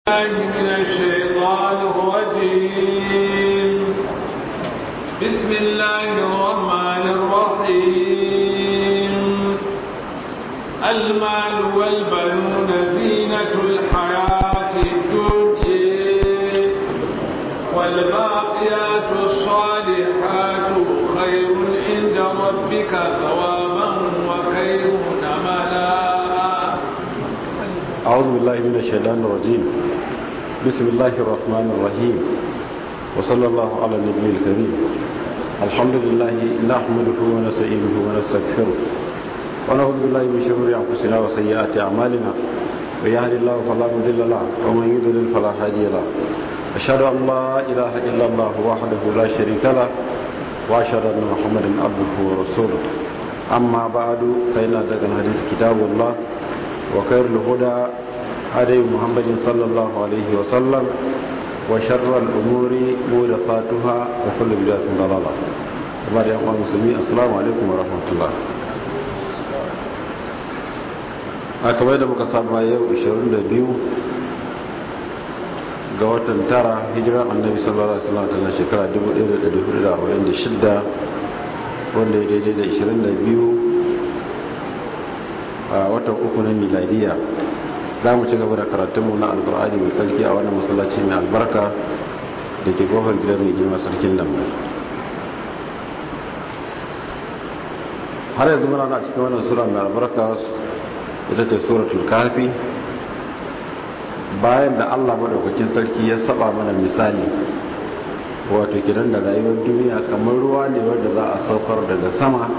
من الشيطان الرجيم بسم الله الرحمن الرحيم المال والبنون زينة الحياة الدنيا والباقيات الصالحات خير عند ربك ثوابا وخير أملا أعوذ بالله من الشيطان الرجيم بسم الله الرحمن الرحيم وصلى الله على النبي الكريم الحمد لله نحمده ونستعينه ونستغفره ونعوذ بالله من شرور أنفسنا وسيئات أعمالنا ويهد الله فلا مضل له ومن يضلل فلا هادي له أشهد أن لا إله إلا الله وحده لا شريك له وأشهد أن محمدا عبده ورسوله أما بعد فإن أصدق الحديث كتاب الله وخير الهدى هدي محمد صلى الله عليه وسلم وشر الأمور محدثاتها وكل بدعة ضلالة kamar yan uwan musulmi assalamu alaikum wa rahmatullah a kamar da muka saba yau 22 ga watan tara hijiran annabi sallallahu alaihi wasallam ta shekara 1446 wanda ya daidai da 22 a watan uku na miladiya za mu ci gaba da karatunmu na alkur'ani mai sarki a wannan masallaci mai albarka da ke kofar gidan mai girma sarkin nan har yanzu muna na cikin wannan sura mai albarka ita ce suratul kafi bayan da allah maɗaukakin sarki ya saba mana misali wato kidan da rayuwar duniya kamar ruwa ne wanda za a saukar daga sama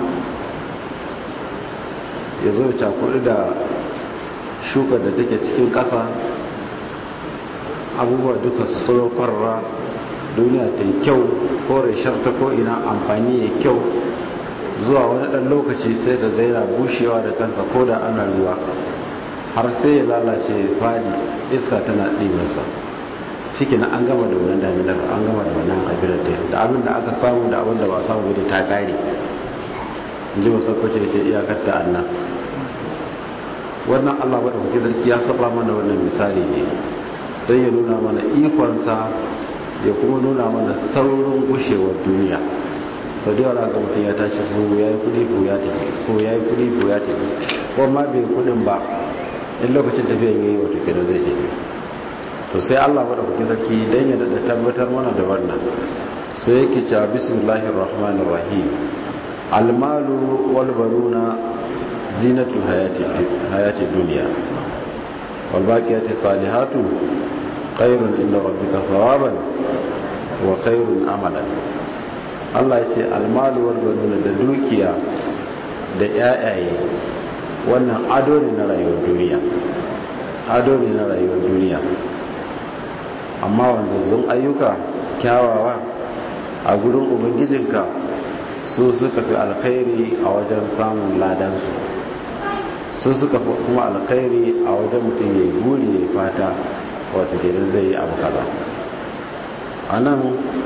ya zo cakudu da shuka da take cikin ƙasa abubuwa duka su tsoro kwarra duniya ta yi kyau ko reshar ta ko'ina amfani ya kyau zuwa wani ɗan lokaci sai da zaira bushewa da kansa ko da ana ruwa har sai ya lalace fadi iska tana ɗibansa shi na an gama da wannan daminar an gama da wannan kabilar da abin da aka samu da abin da ba samu da ta ƙare in ji masarkwace ce iyakar ta annan wannan allah maɗaukaki sarki ya saba mana wannan misali ne don ya nuna mana ikonsa ya kuma nuna mana saurin gushewar duniya sau da yawa ga mutum ya tashi ko ya yi kudi ko ya tafi ko ya yi kudi ko ya tafi ko ma bai kudin ba in lokacin tafiyan ya yi wato kenan zai tafi to sai allah maɗaukaki sarki don ya daɗa tabbatar mana da wannan sai yake cewa bismillahir rahmanir rahim almalu walbaruna zinatul hayati duniya walbaqiyati salihatu khairun inda rabbika thawaban wa khairun amalan Allah ya ce almalu walbaruna da dukiya da yayaye wannan ado ne na rayuwar duniya ado ne na rayuwar duniya amma wanzazzun ayyuka kyawawa a gurin ubangijinka su suka fi alkhairi a wajen samun ladansu su suka fi kuma alkhairi a wajen mutum ya yi buri ya fata wata kenan zai yi abu kaza a nan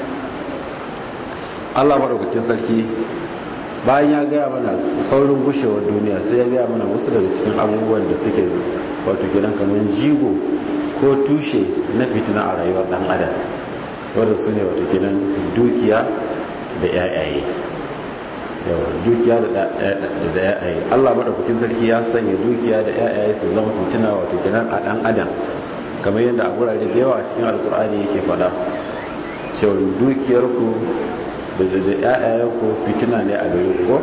allah maɗaukakin sarki bayan ya gaya mana saurin gushewar duniya sai ya gaya mana wasu daga cikin abubuwan da suke wato kenan kamar jigo ko tushe na fitina a rayuwar ɗan adam wadda su ne wato kenan dukiya da 'ya'yaye yawa dukiya da yayaye Allah madaukakin sarki ya sanya dukiya da yayaye su zama fitina wato kenan a dan adam kamar yadda a gurare da yawa a cikin alkur'ani yake fada cewa dukiyar ku da da yayayen ku fitina ne a gare ku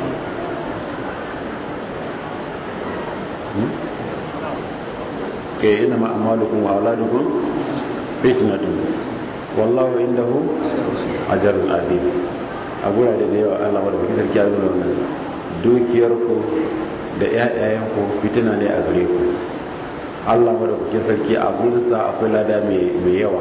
ke ina ma amalukum wa auladukum fitnatun wallahu indahu ajrun adim a gurare da yawa Allah wadda kuke sarki ya nuna wannan dukiyarku da ƴaƴayenku fitina ne a gare ku Allah wadda kuke sarki a gurinsa akwai lada mai yawa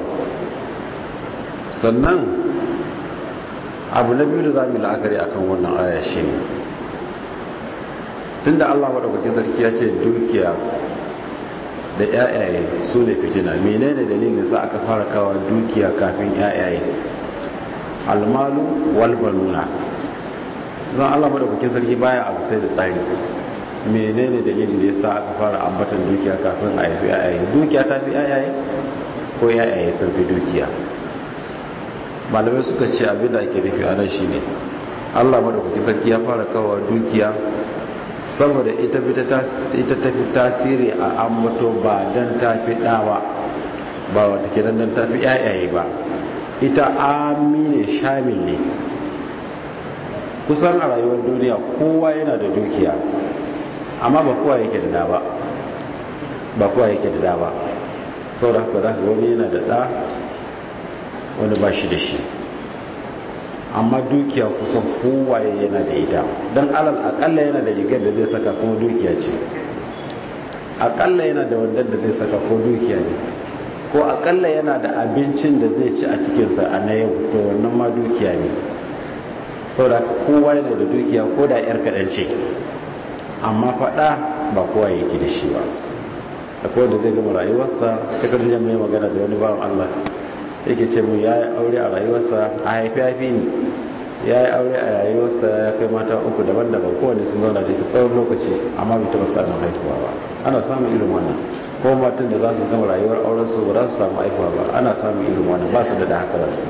sannan abu na biyu da za mu yi la'akari a kan wannan aya shi ne tun da Allah wadda kuke sarki ya ce dukiya da ƴaƴaye su ne fitina menene dalilin sa aka fara kawo dukiya kafin ƴaƴaye almalu walbanuna zan Allah madaukakin sarki baya abu sai da tsari menene dalilin da yasa aka fara ambatan dukiya kafin a haifi ayaye dukiya ta fi ayaye ko yayaye sun fi dukiya malamai suka ce abin da ake nufi a nan shine Allah madaukakin sarki ya fara kawo dukiya saboda ita ita tafi tasiri a ambato ba dan tafi dawa ba wata kenan dan tafi yayaye ba ita amine shamil ne kusan a rayuwar duniya kowa yana da dukiya amma ba kowa yake da da ba ba kowa yake da da ba sau da haka za ka wani yana da da wani ba shi da shi amma dukiya kusan kowaye yana da ita don alal akalla yana da rigar da zai saka kuma dukiya ce akalla yana da wandan da zai saka ko dukiya ne ko akalla yana da abincin da zai ci a cikinsa a na yau to wannan ma dukiya ne saboda kowa yana da dukiya ko da yar kaɗan ce amma faɗa ba kowa yake da shi ba akwai wanda zai gama rayuwarsa ta karjar mai magana da wani bawan allah yake ce mu ya yi aure a rayuwarsa a haifi haifi ne ya yi aure a rayuwarsa ya kai mata uku daban-daban kowane sun zauna da ita tsawon lokaci amma bai taɓa samun haifuwa ba ana samun irin wannan ko matan da za su gama rayuwar auren su ba za su samu haifuwa ba ana samun irin wannan ba su da da haka zasu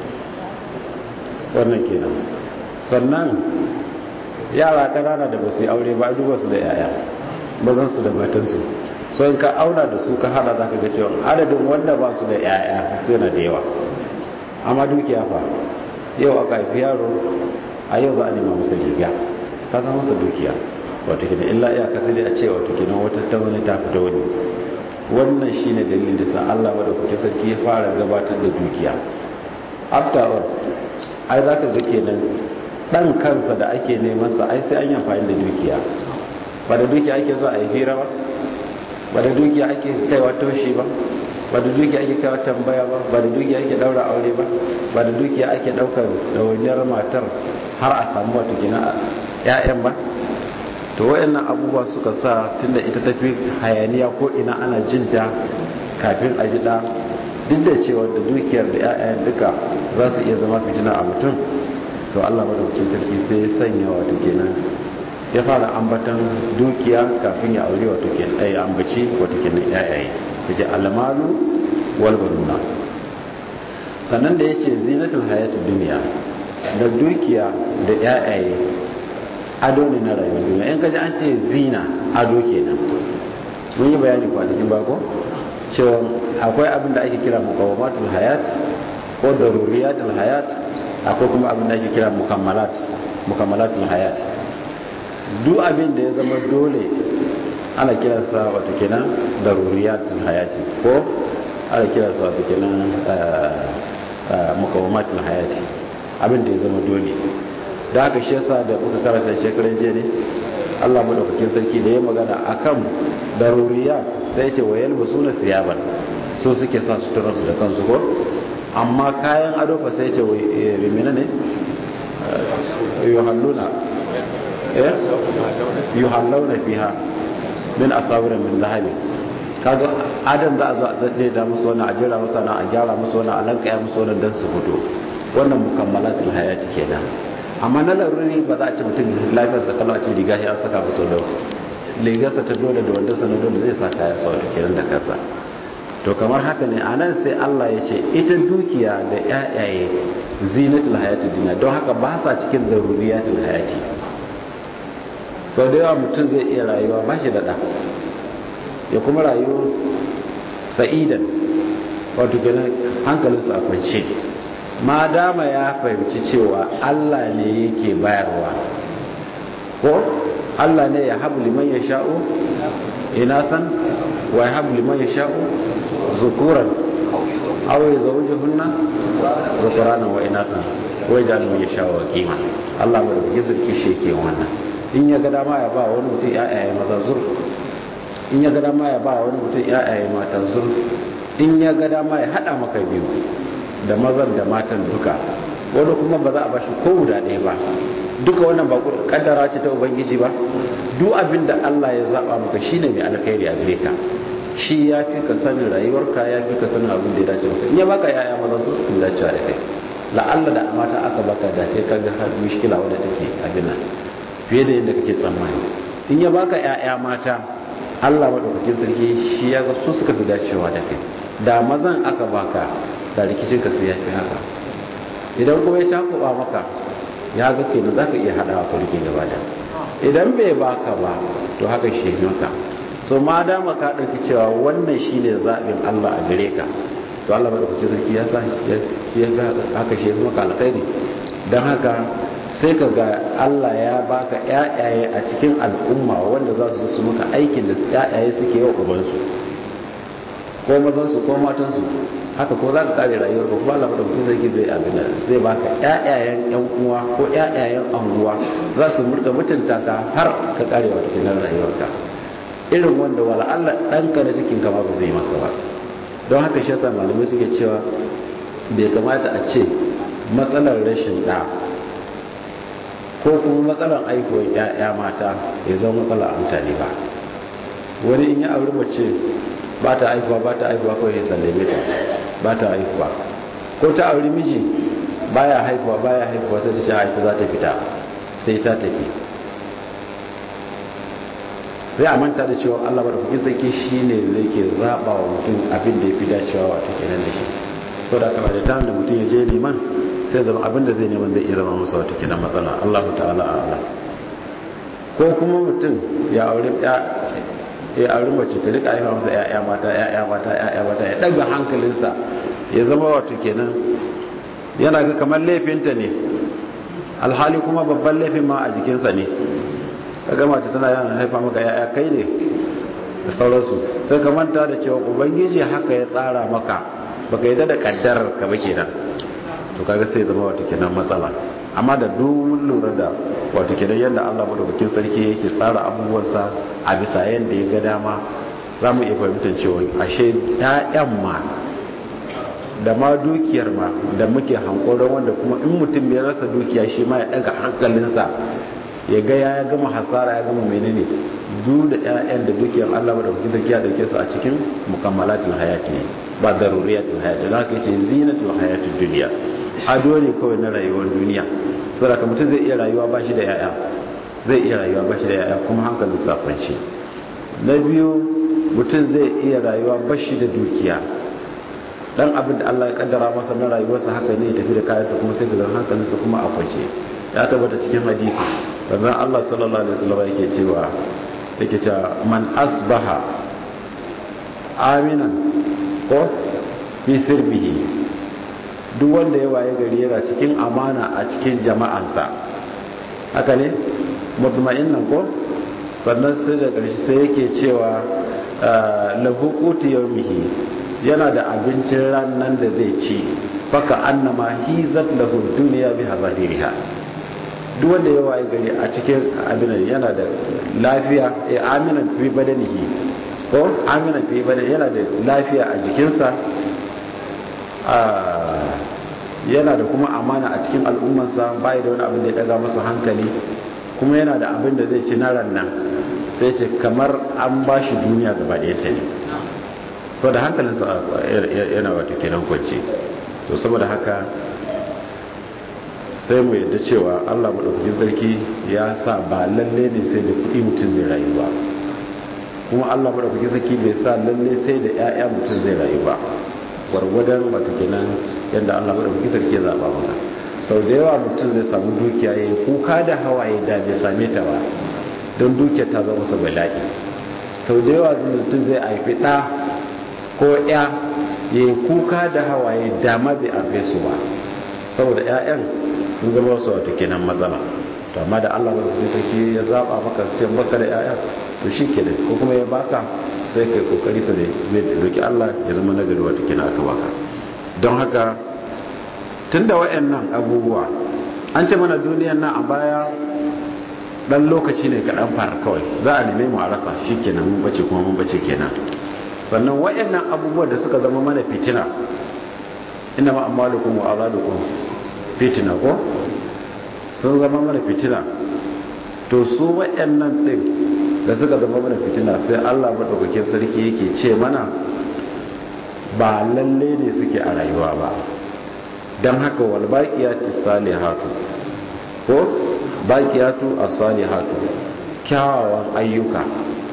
wannan kenan sannan yara ƙanana da ba su yi aure ba duba su da yaya mazan su da matansu so in ka auna da su ka hada za ka ga cewa adadin wanda ba su da yaya sai na da yawa amma dukiya fa yau aka haifi yaro a yau za a nema musu riga ta san masa dukiya wato kina illa iya ka sai dai a ce wato kina wata ta wani ta fita wani wannan shine dalilin da sa Allah ba da kuke sarki ya fara gabatar da dukiya after all ai zaka ga kenan dan kansa da ake neman sa ai sai an yi amfani da dukiya ba da dukiya ake zuwa a yi hira ba ba da dukiya ake kaiwa toshi ba ba da dukiya ake kaiwa tambaya ba ba da dukiya ake daura aure ba ba da dukiya ake daukar dawainiyar matar har a samu wata gina ƴaƴan ba to wayannan abubuwa suka sa tunda ita tafi hayaniya ko ina ana jin ta kafin a ji da duk da cewa da dukiyar da ƴaƴan duka za su iya zama fitina a mutum to Allah madaukakin sarki sai ya sanya wato kenan ya fara ambatan dukiya kafin ya aure wato ke ɗaya ambaci wato ke nan yayaye ya ce almalu wal banuna sannan da ya ce zinatul hayatun duniya da dukiya da yayaye ado ne na rayuwar duniya in kaji an ce zina ado kenan mun yi bayani kwanakin bako cewa akwai abin da ake kira mukawamatul hayat ko daruriyatul hayat akwai kuma abin da ake kira mukammalat mukammalatul hayat duk abin da ya zama dole ana kiransa wata kenan daruriyatul hayati ko ana kiransa wata kenan mukawamatul hayati abin da ya zama dole da haka shi yasa da muka karanta shekaran jiya ne Allah madaukakin sarki da ya magana akan daruriyat sai ya ce wa yalbasuna thiyaban so suke sa suturar su da kansu ko amma kayan ado fa sai ya ce rimina ne yuhalluna eh yuhalluna fiha min asawira min zahabi kaga adam za a zo a zaje da musu wannan a jira musu wannan a gyara musu wannan a lankaya musu wannan dan su fito wannan mukammalatul hayati kenan amma na laruri ba za a ci mutum lafiyar sa kalau a ce riga ya saka musu da rigarsa ta dole da wanda sanar dole zai sa kaya sau da kenan da kasa to kamar haka ne a nan sai Allah ya ce ita dukiya da yayaye zinatul hayati dina don haka ba sa cikin daruriyatul hayati sau da yawa mutum zai iya rayuwa ba shi da ya kuma rayu sa'idan wato ganin hankalinsa a kwance ma dama ya fahimci cewa Allah ne yake bayarwa ko Allah ne ya habu liman ya sha'u inathan wa ya habu liman ya sha'u zukuran aw ya zawuje hunna zukurana wa inathan wai da ya sha'u wa kima Allah ba da gizirki shi yake wannan in ya ga dama ya ba wani mutum ya'yaye maza zur in ya ga dama ya ba wani mutum ya'yaye mata zur in ya ga dama ya hada maka biyu da mazan da matan duka wani kuma ba za a bashi ko guda ɗaya ba duka wannan ba kaddara ce ta ubangiji ba duk abin da Allah ya zaba maka shine mai alkhairi a gare ka shi ya fi ka sanin rayuwarka ya fi ka sanin abin da ya dace maka in ya baka yaya maza su su dace da kai la'alla da mata aka baka da sai ka ga har mushkila wadda take abin nan fiye da yadda kake tsammani in ya baka yaya mata Allah madaukakin sarki shi ya ga su suka fi dacewa da kai da mazan aka baka da rikicin ka sai ya fi haka idan kuma ya cakuba maka ya ga kenan za ka iya haɗawa ka rike gaba da idan bai baka ba to haka shi maka so ma dama ka ɗauki cewa wannan shi ne zaɓin allah a gare ka to allah maɗaukaki sarki ya sa ya haka shi maka alkhairi don haka sai ka ga Allah ya baka ƴaƴaye a cikin al'umma wanda za su su maka aikin da ƴaƴaye suke yi wa ubansu ko mazansu ko matansu haka ko za ka kare rayuwar ka kuma Allah madaukakin sarki zai abin da zai baka ƴaƴayen ƴan uwa ko ƴaƴayen anguwa za su murka mutunta ka har ka kare wata kinan rayuwarka irin wanda wala Allah ɗanka na cikin kama ba zai maka ba don haka shi yasa malamai suke cewa bai kamata a ce matsalar rashin ɗa ko kuma matsalar aihuwar ya'ya mata ya zama matsalar mutane ba wani in ya auri mace ba ta aihuwa ba ta aihuwa kawai ya sallame ta ba ta aihuwa ko ta auri miji baya haihuwa baya haihuwa sai ta ce haita za ta fita sai ta tafi sai a manta da cewa allah ba da kukin tsaki shi ne zai ke zaɓa wa mutum abin da ya fi dacewa wato kenan da shi sau da aka da ta da mutum ya je neman sai zama abinda zai neman zai iya zama masa wata kina matsala Allah ta'ala a'ala ko kuma mutum ya aure ya aure mace ta rika haifa masa ya'ya mata ya'ya mata ya'ya mata ya daga hankalinsa ya zama wato kenan yana ga kamar laifinta ne alhali kuma babban laifin ma a jikinsa ne kaga mace tana yana haifa maka ya'ya kai ne da sauransu sai ka manta da cewa ubangiji haka ya tsara maka baka yi da kaddarar ka ba kenan to kaga sai zama wato kenan matsala amma da duk lura da wato kenan yadda Allah madaukakin sarki yake tsara abubuwansa a bisa yadda ya ga dama za mu iya fahimtar cewa ashe ƴaƴan ma da ma dukiyar ma da muke hankoron wanda kuma in mutum ya rasa dukiya shi ma ya daga hankalinsa ya ga ya gama hasara ya gama menene duk da ƴaƴan da dukiyar Allah madaukakin sarki ya dauke su a cikin mukammalatul hayati ne ba daruriyatul hayati da haka yace zinatul hayatid dunya ado ne kawai na rayuwar duniya saboda mutum zai iya rayuwa ba shi da yaya zai iya rayuwa ba shi da yaya kuma hankalin safanci na biyu mutum zai iya rayuwa ba shi da dukiya dan abin da Allah ya kaddara masa na rayuwarsa haka ne ya tafi da kayansa kuma sai ga hankalinsa kuma a kwance ya tabbata cikin hadisi bazan Allah sallallahu alaihi wasallam yake cewa yake cewa man asbaha aminan ko fi sirbihi duk wanda ya waye gari yana cikin amana a cikin jama'ansa haka ne mutma'innan ko sannan sai da ƙarshe sai yake cewa lahu qutu yawmihi yana da abincin ranan da zai ci baka annama hizat lahu dunya bi hazahiriha duk wanda ya waye gari a cikin abin yana da lafiya eh aminan fi badanihi ko aminan fi badanihi yana da lafiya a jikinsa yana da kuma amana a cikin al'ummansa bai da wani abin da ya daga masa hankali kuma yana da abin da zai ci na rannan sai ce kamar an ba shi duniya gaba da yadda ne sau da hankalinsa yana wata kenan kwanci to saboda haka sai mu yadda cewa allah maɗaukakin sarki ya sa ba lalle ne sai da kuɗi mutum zai rayu ba kuma allah maɗaukakin sarki bai sa lalle sai da 'ya'ya mutum zai rayu ba gwargwadon wata kenan yadda allah maɗaukakin sarki ya zaɓa mana sau da yawa mutum zai samu dukiya ya yi kuka da hawaye da bai same ta ba don dukiyar ta zama masa bala'i sau da yawa mutum zai haifi ɗa ko ya ya yi kuka da hawaye da ma bai haife su ba saboda 'ya'yan sun zama wasu wata kenan matsala to amma da allah maɗaukakin sarki ya zaɓa maka sai baka da 'ya'ya to shi ke ko kuma ya baka sai kai kokari ka da roki allah ya zama nagari wata kenan aka baka don haka tun da wa'annan abubuwa an ce mana duniyan nan a baya dan lokaci ne kaɗan fara kawai za a neme mu a rasa shi kenan mun bace kuma mun bace kenan sannan wa'annan abubuwa da suka zama mana fitina ina ma amalukum wa auladukum fitina ko sun zama mana fitina to su wa'annan din da suka zama mana fitina sai Allah madaukakin sarki yake ce mana ba lalle ne suke a rayuwa ba don haka wal baqiyatu salihatu ko baqiyatu as-salihatu kyawawan ayyuka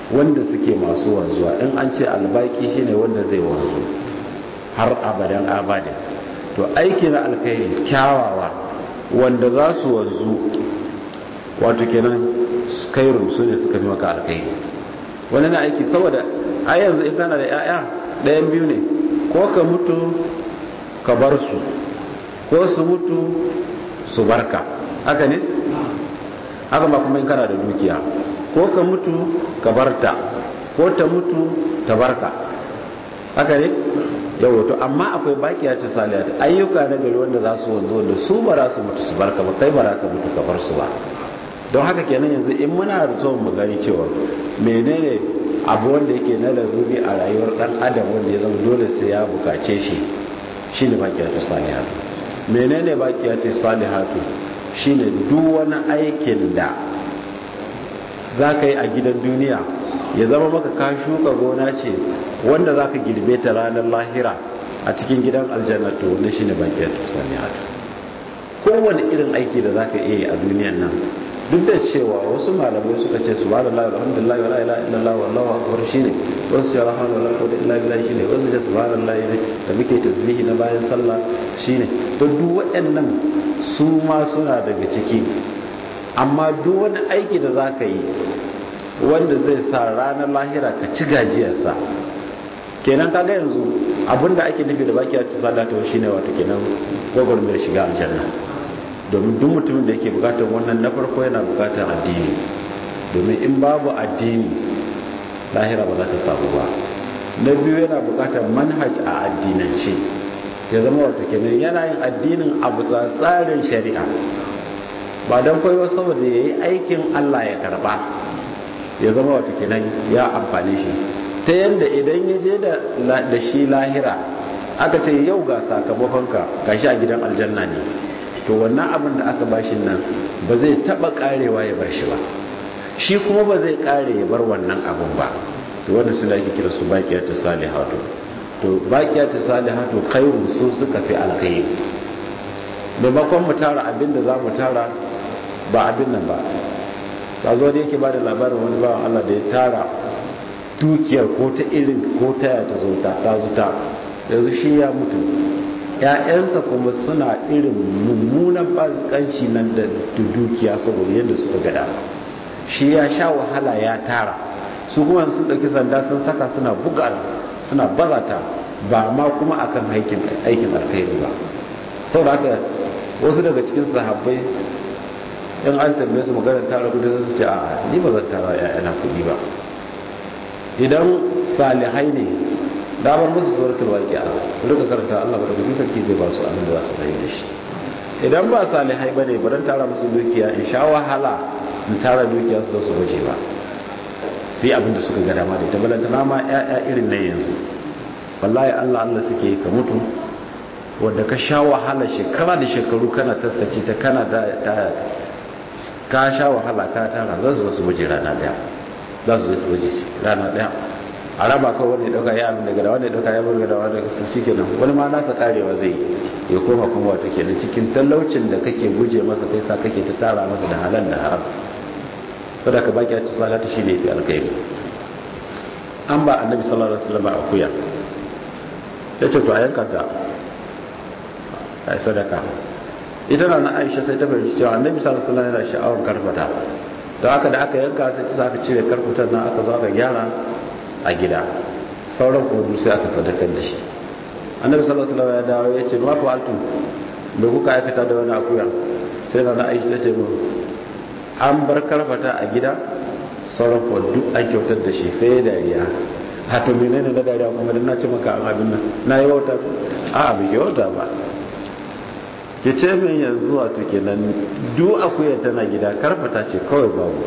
wanda suke masu wanzuwa in an ce albaki shine wanda zai wanzu har abadan abadin to aiki na alkhairi kyawawa wanda za su wanzu wato kenan kairun su ne suka fi maka alkhairi wani na aiki saboda a yanzu in kana da 'ya'ya ɗayan biyu ne ko ka mutu ka bar su ko su mutu su barka haka ne haka ba kuma in kana da dukiya ko ka mutu ka barta ko ta mutu ta barka haka ne yawo to amma akwai bakiya ta saliyat ayyuka na gari wanda za su wanzu wanda su ba za su mutu su barka ba kai ba za ka mutu ka bar su ba don haka kenan yanzu in muna da zuwa mu gani cewa menene abu wanda yake na laruri a rayuwar dan adam wanda ya zama dole sai ya bukace shi shine baqiyatu salihatu menene baqiyatu salihatu shine duk wani aikin da zaka yi a gidan duniya ya zama maka ka shuka gona ce wanda zaka girbe ta ranar lahira a cikin gidan aljanna to wannan shine baqiyatu salihatu kowane irin aiki da zaka iya yi a duniyan nan duk da cewa wasu malamai suka ce subhanallahi walhamdulillahi wala ilaha illallah wallahu akbar shine wasu ya rahmanu wala quwwata illa billah shine wasu ya subhanallahi ne da muke tasbihi na bayan sallah shine to duk waɗannan su ma suna daga ciki amma duk wani aiki da zaka yi wanda zai sa ranar lahira ka ci gajiyarsa kenan kaga yanzu abinda ake nufi da baki a ci salata shine wato kenan gwagwarmayar shiga aljanna domin duk mutumin da yake bukatar wannan na farko yana bukatar addini domin in babu addini lahira ba za ta samu ba na biyu yana bukatar manhaj a addinance ya zama wata kenan yana yin addinin a bisa tsarin shari'a ba don kwaiwa saboda ya yi aikin allah ya karba ya zama wata kenan ya amfani shi ta yadda idan ya je da shi lahira aka ce yau ga sakamakonka gashi a gidan aljanna ne to wannan abin da aka bashi nan ba zai taba karewa ya bar shi ba shi kuma ba zai kare ya bar wannan abin ba to wannan suna ake kira su baqiyatu salihatu to baqiyatu salihatu khairu su suka fi alkhairi maimakon mu tara abin da za mu tara ba abin nan ba ta zo da yake ba da labarin wani bawan Allah da ya tara dukiyar ko ta irin ko ta ya ta zo ta zuta yanzu shi ya mutu ‘ya'yansa kuma suna irin mummunan bazikanci nan da dukiya saboda yadda suka gada shi ya sha wahala ya tara su kuma sun ɗauki sanda sun saka suna buga suna bazata ba ma kuma akan aikin alkhairi ba sau da haka wasu daga cikin sahabbai in an tambaye su maganar tara kudi su ce a ni ba zan tara ‘ya'yana kudi ba idan salihai ne damar musu suratul waqi'a rika karanta Allah barkatu sarki zai ba su abin da za su rayu da shi idan ba salihai bane baran tara musu dukiya in sha wahala in tara dukiya su da su baje ba sai abin da suka ga dama da ita balanta na ma ƴaƴa irin na yanzu wallahi Allah Allah suke ka mutu wanda ka sha wahala shekara da shekaru kana taskace ta kana da ka sha wahala ka tara za su zo su baje rana daya za su zo su baje rana daya a raba kawai wanda ya dauka ya abin daga da wanda ya dauka ya burga da wanda su shi kenan wani ma nasa karewa zai ya koma kuma wato kenan cikin talaucin da kake guje masa kai sa kake ta tara masa da halal da haram saboda ka baki a ci salata shi ne fi alkhairi an ba annabi sallallahu alaihi wasallam akuya ya ce to a yanka ta a yi sadaka ita na na aisha sai ta fahimci cewa annabi sallallahu alaihi wasallam yana sha'awar karfata don haka da aka yanka sai ta sa aka cire karfutar nan aka zo aka gyara a gida sauran kudu sai aka sadakar da shi annabi sallallahu alaihi wasallam ya dawo ya ce ma fa altu me kuka aikata da wani akuya sai na aisha ta ce mu an bar karfata a gida sauran kudu duk an kyautar da shi sai ya dariya hato menene na dariya kuma dan na ce maka an abin nan na yi wauta a bai wauta ba ke ce min yanzu wato kenan duk akuya tana gida karfata ce kawai babu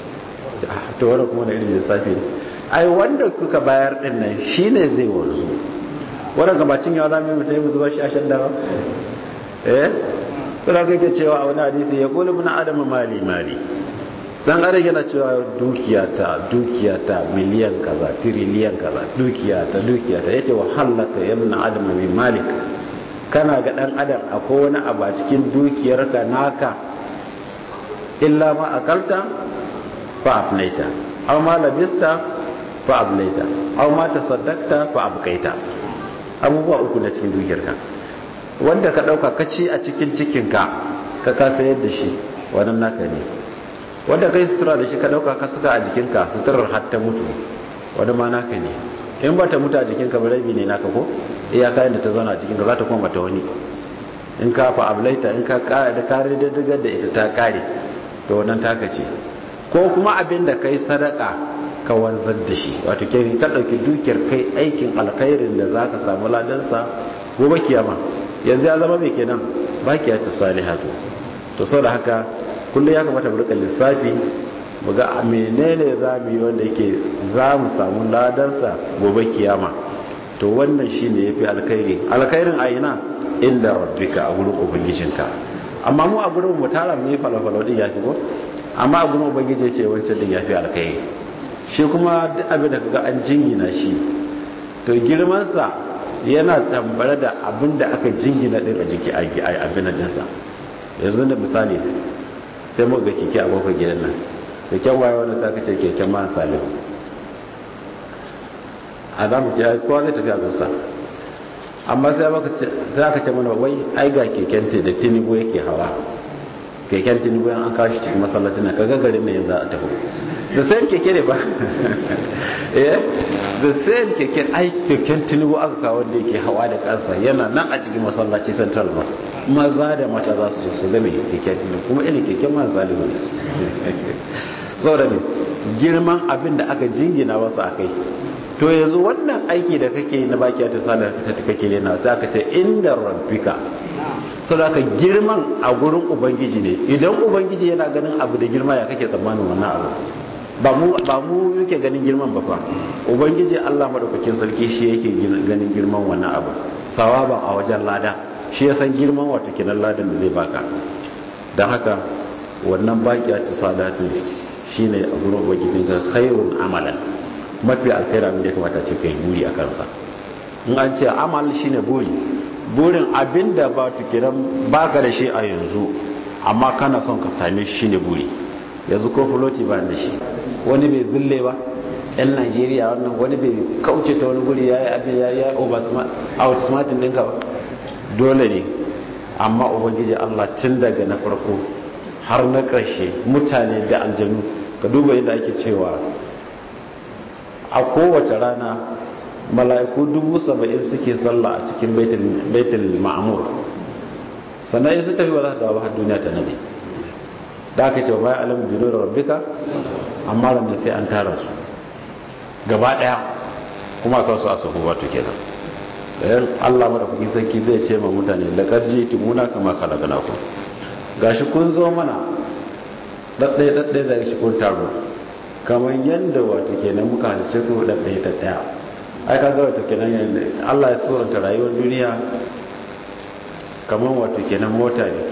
to wani kuma na irin lissafi ne ai wanda kuka bayar din nan shine zai wanzu wannan gabacin yawa zamu mutai mu zuba shi a shan dawa eh kuma kake cewa a wani hadisi ya qulu ibn adam mali mali dan adam yana cewa dukiyata dukiyata miliyan kaza tiriliyan kaza dukiyata dukiyata yace wa halaka ya ibn adam min malik kana ga dan adam akwai wani abu a cikin dukiyarka naka illa ma akalta fa afnaita aw ma labista fa ablaita aw ma tasaddaqta fa abqaita abubuwa uku na cikin dukiyarka wanda ka dauka ka ci a cikin cikinka ka ka sayar da shi wannan naka ne wanda kai sutura da shi ka dauka ka saka a jikinka suturar har ta mutu wani ma naka ne in ba ta mutu a jikinka ba rabi ne naka ko iya kayan da ta zauna a jikinka za ta koma ta wani in ka fa ablaita in ka kare da kare da digar da ita ta kare to wannan taka ce ko kuma abin da kai sadaka ka wanzar da shi wato ke ka dauki dukiyar kai aikin alkhairin da zaka samu ladansa gobe kiyama yanzu ya zama mai kenan bakiya ta salihatu to saboda haka kullum ya kamata mu rika lissafi mu ga menene za mu yi wanda yake za mu samu ladansa gobe kiyama to wannan shine yafi alkhairi alkhairin a ina inda rabbika a gurin ubangijinka amma mu a gurin mu tara mu yi falafalo din yafi ko amma a gurin ubangiji ce wancan din yafi alkhairi shi kuma duk abin da kaga an jingina shi to girman sa yana tambare da abin da aka jingina din a jiki a abin din sa yanzu da misali sai muka ga keke a kofar gidan nan keken waye wani sa kace keken man salim a za mu ce kowa zai tafi a gusa amma sai aka ce mana wai ai ga keken da tinubu yake hawa keken tinubu yan an kawo shi cikin masallaci na kaga garin ne yanzu a tafi da sayan keke ne ba eh da sayan keke ai keken tinubu aka kawo wanda yake hawa da kansa yana nan a cikin masallaci central mas maza da mata za su su game keken tinubu kuma irin keken man salihu saboda ne girman abin da aka jingina wasu a kai to yanzu wannan aiki da kake na baki ta sala ta kake lena sai aka ce inda rabbika saboda ka girman a gurin ubangiji ne idan ubangiji yana ganin abu da girma ya kake tsammanin wannan abu ba mu ba mu yake ganin girman ba fa ubangiji Allah madaukakin sarki shi yake ganin girman wannan abu sawaban a wajen lada shi ya san girman wato kinan ladan da zai baka dan haka wannan bakiya ta sadatu shine a gurin ubangijin ka khairun amalan mafi alkhairi abin da ya kamata ce kai buri a kansa in an ce amal shine buri burin abin da ba tukiran baka da shi a yanzu amma kana son ka same shi shine buri yanzu ko floti ba da shi wani bai zille ba yan najeriya wannan wani bai kauce ta wani guri ya yi abin ya yi outsmartin ɗinka ba dole ne amma ubangiji allah tun daga na farko har na ƙarshe mutane da aljanu ka duba yadda ake cewa a kowace rana mala'iku dubu saba'in suke sallah a cikin baitul ma'amur sannan su tafi ba za ta dawo har duniya ta nabi da aka ce wa bayan alamun jino da rabbika amma ranar sai an tara su gaba daya kuma sa su a sahu wato kenan da yan allah mada kuki sarki zai ce ma mutane da karji timuna kama kalagana ku gashi kun zo mana ɗaɗɗaya ɗaɗɗaya daga shi kun taro kamar yadda wato kenan muka halice ku ɗaɗɗaya ɗaɗɗaya ai ka ga wato kenan yadda allah ya tsoranta rayuwar duniya kamar wato kenan mota ne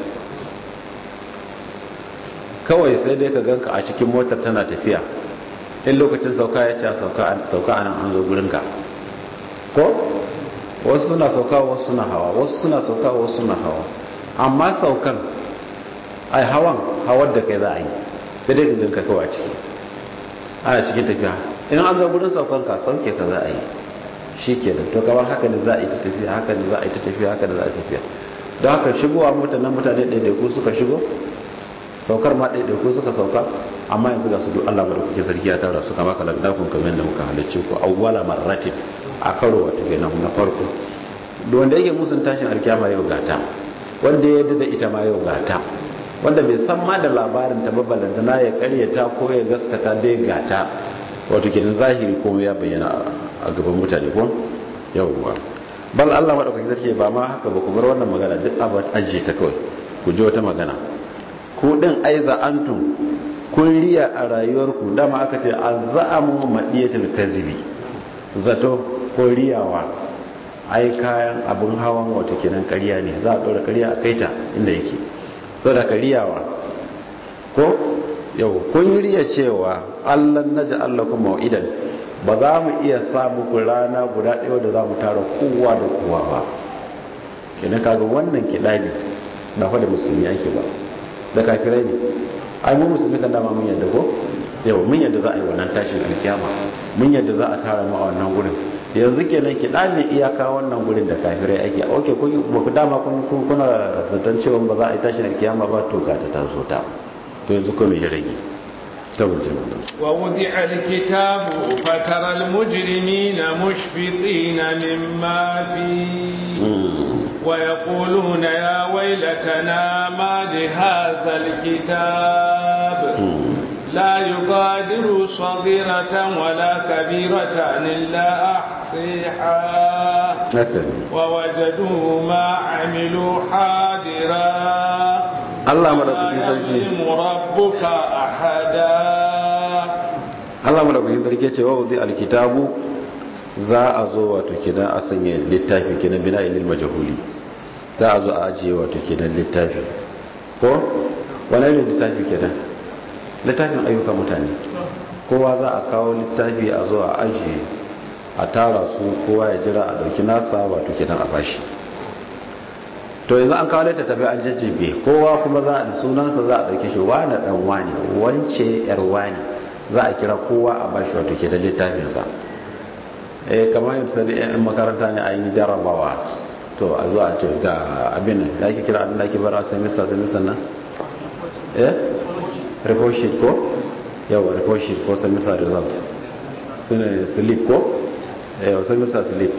kawai sai dai ka ganka a cikin motar tana tafiya in lokacin sauka ya ce sauka a nan an zo gurinka ko wasu suna sauka wasu suna hawa wasu suna sauka wasu suna hawa amma saukan ai hawan hawar da kai za a yi sai dai ka ganka kawai a ciki ana cikin tafiya in an zo gurin saukan ka sauke ka za a yi shi ke da to kamar haka ne za a yi ta tafiya haka ne za a yi ta tafiya haka ne za a yi tafiya don haka shigowa mutanen mutane ɗaiɗaiku suka shigo saukar ma ɗaiɗaiku suka sauka amma yanzu ga su duk Allah da kuke sarki ya tara su kama kalar dakon kamar da muka halarci ku awwala marratin a karo wata kenan na farko da wanda yake musun tashin alkiyama yau gata wanda ya yadda da ita ma yau gata wanda bai san ma da labarin ta ba balantana ya karyata ko ya gaskata dai gata wato kenan zahiri ko ya bayyana a gaban mutane ko yawwa bal Allah madaukakin sarki ba ma haka ba ku bar wannan magana duk abu ajiye ta kawai ku ji wata magana ku din aiza antum kun riya a rayuwarku dama aka ce azza'amu madiyatul kazibi zato ko riyawa ai kayan abun hawan wato kenan ƙarya ne za a ɗora ƙarya a kaita inda yake so da riyawa ko yau kun riya cewa Allah naja Allah kuma idan ba za mu iya samu ku rana guda ɗaya da za mu tara kowa da kowa ba kenan kaga wannan kiɗabi ba fa da musulmi ake ba da kafirai ne ai mu musulmi kan dama mun yadda ko yau mun yadda za a yi wannan tashin alkiyama mun yadda za a tara mu a wannan gurin yanzu kenan ki dame iyaka wannan gurin da kafirai ake okay kun ba ku dama kun kuna zaton cewa ba za a yi tashin alkiyama ba to ga ta taso ta to yanzu ko me ya rage ووضع الكتاب فترى المجرمين مشفقين مما فيه ويقولون يا ويلتنا ما لهذا الكتاب لا يغادر صغيرة ولا كبيرة إلا أحصيها ووجدوا ما عملوا حاضرا Allah madaukakin sarki rabbuka ahada Allah madaukakin sarki ce wa wudi alkitabu za a zo wato kidan a sanya littafi kidan bina ilil majhuli za a zo a ajiye wato kidan littafi ko wani irin littafi kidan littafin ayyuka mutane kowa za a kawo littafi a zo a ajiye a tara su kowa ya jira a dauki nasa wato kidan a bashi to yanzu an kawo littattafai an jajjabe kowa kuma za a sunansa za a dauke shi wani dan wani wance yar wani za a kira kowa a bashi wato ke da littafinsa eh kamar yadda sai yan makaranta ne a yi jarabawa to a zuwa ce ga abin nan da ake kira abin da ake bara semester semester nan eh report sheet ko yawa report sheet ko semester result sune slip ko eh semester slip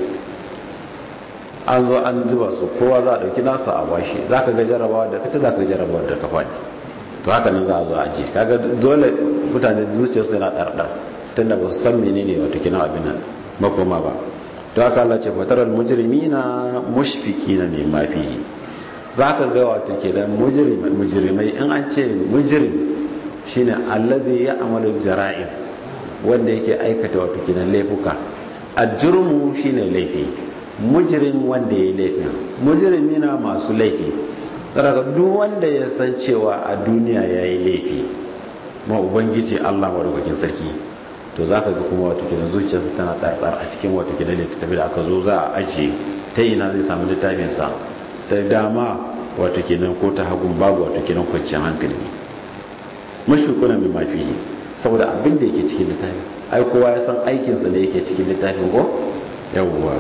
an zo an zuba su kowa za a dauki nasa a bashi za ka ga jarabawa da fita za ka ga jarabawa da ka faɗi to haka nan za a zo a ji kaga dole mutane zuciyarsu yana ɗarɗar tun da ba su san menene wato kina abin nan makoma ba to haka Allah ce fataral mujrimina mushfiqina mimma fihi za ka ga wato kenan mujrimai in an ce mujrim shine allazi ya'malu jara'im wanda yake aikata wato kenan laifuka ajrumu shine laifi mujirin wanda ya yi laifin mujirimi na masu laifi daga duk wanda ya san cewa a duniya ya yi laifi ma ubangiji allah maɗaukakin sarki to za ka ga kuma wato kinan zuciyarsa tana ɗarɗar a cikin wato kinan littattafi da aka zo za a ajiye ta ina zai samu littafinsa ta dama wato kinan ko ta hagun babu wato kinan kwanciyar hankali mashukuna mai mafi saboda abin da yake cikin littafi ai kowa ya san aikinsa da yake cikin littafin ko yawwa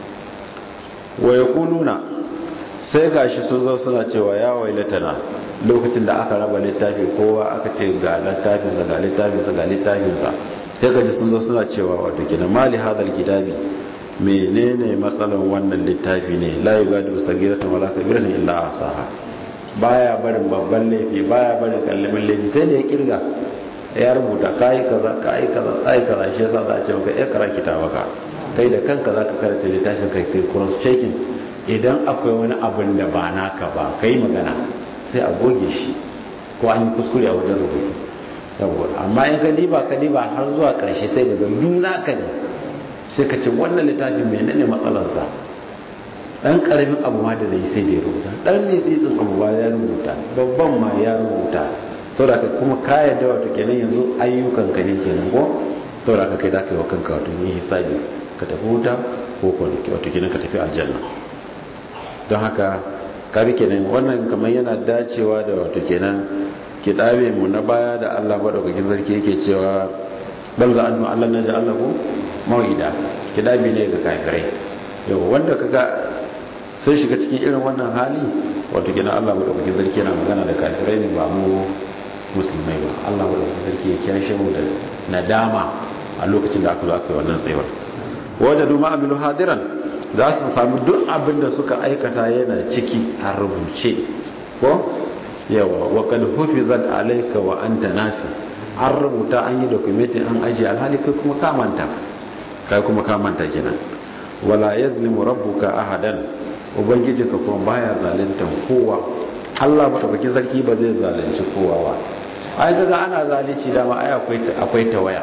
wa ya kuluna sai gashi sun zo suna cewa ya wailatana lokacin da aka raba littafi kowa aka ce ga littafinsa ga littafinsa ga littafinsa sai gaji sun zo suna cewa wato kina mali hadal kitabi menene matsalan wannan littafi ne la yugadiru sagiratan wala kabiratan illa asaha baya barin babban laifi baya barin kallamin laifi sai da ya kirga ya rubuta kai kaza kai kaza kai kaza shi yasa za a ce maka ikra kitabaka kai da kanka za ka karanta littafin kai kai cross checking idan akwai wani abin da ba naka ba kai magana sai a goge shi ko an yi kuskure a wajen rubutu yawon amma in ka diba ka diba har zuwa karshe sai ga nuna ka ne sai ka ce wannan littafin mai ne matsalarsa dan karamin abu ma da yi sai da ya rubuta dan mai tsitsin abu ba ya rubuta babban ma ya rubuta saboda ka kuma ka yadda wato kenan yanzu ayyukan ka ne kenan ko saboda ka kai za ka yi wa kanka wato yi hisabi ka tafi wuta ko wato kenan ka tafi aljanna don haka kaga kenan wannan kamar yana dacewa da wato kenan kidabe mu na baya da Allah madaukakin sarki yake cewa bal za annu Allah na ja'ala ku mau'ida kidabe ne ga kafirai yau wanda kaga sai shiga cikin irin wannan hali wato kenan Allah madaukakin sarki yana magana da kafirai ne ba mu musulmai ba Allah madaukakin sarki ya kiyashe mu da nadama a lokacin da aka zo aka yi wannan tsayuwar wajadu ma'amilu hadiran za su sami duk abin da suka aikata yana ciki a rubuce ko yawa wa kad hufizat alayka wa anta nasi an rubuta an yi documentin an ajiye alhali kai kuma ka manta kai kuma ka manta kenan wala yazlimu rabbuka ahadan ubangijinka kuma baya zalunta kowa Allah madaukakin sarki ba zai zalunci kowa ba ai kaga ana zalunci dama ai akwai akwai tawaya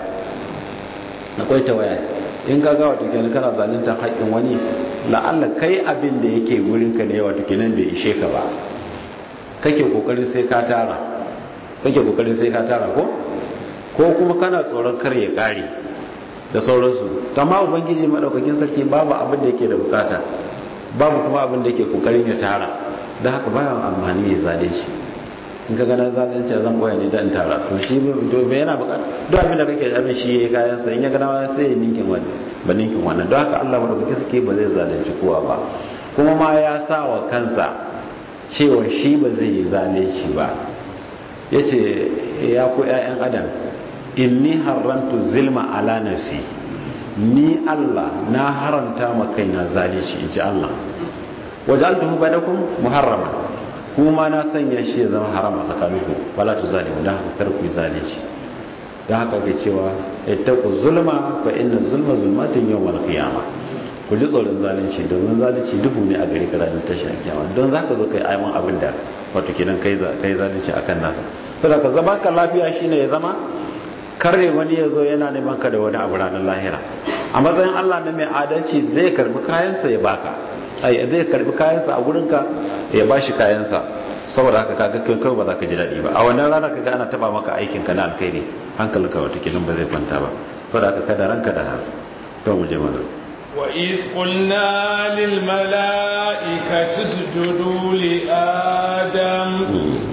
akwai tawaya in ka ga wato kenan kana zalunta haƙƙin wani la'alla kai abin da yake wurin ka ne wato kenan bai ishe ka ba kake kokarin sai ka tara kake kokarin sai ka tara ko ko kuma kana tsoron kar ya kare da sauransu amma ubangiji madaukakin sarki babu abin da yake da bukata babu kuma abin da yake kokarin ya tara don haka bayan amfani ya zalunci in ka gana zalunci zan boye ne dan tara to shi to bai yana bukata duk abin da kake abin shi yayi kayan sa in ya gana sai ya ninkin wani ba ninkin wannan don haka Allah madaukaki suke ba zai zalunci kowa ba kuma ma ya sa wa kansa cewa shi ba zai yi zalunci ba yace ya ku ƴaƴan adam inni haramtu zilma ala nafsi ni Allah na haranta ma kaina zalunci inji Allah wajaltuhu bainakum muharrama kuma na sanya shi ya zama haram a tsakaninku wala tu zalimu dan haka kar ku zalunci dan haka ke cewa ittaqu zulma fa inna zulma zulmatun yawmal qiyamah ku ji tsoron zalunci domin zalunci duhu ne a gari ka ranar tashin kiyama don zaka zo kai aiman abin da wato kenan kai kai zalunci akan nasa saboda ka zama ka lafiya shine ya zama karre wani ya zo yana neman ka da wani abu ranar lahira a matsayin Allah na mai adalci zai karbi kayansa ya baka ai zai karbi kayansa a gurinka ya bashi kayansa saboda haka kaga kai kai ba za ka ji daɗi ba a wannan rana kaga ana taba maka aikin ka na alkhairi hankalinka wata kilin ba zai kwanta ba saboda haka kada ranka da to mu je mana wa iz qulna lil malaikati isjudu li adam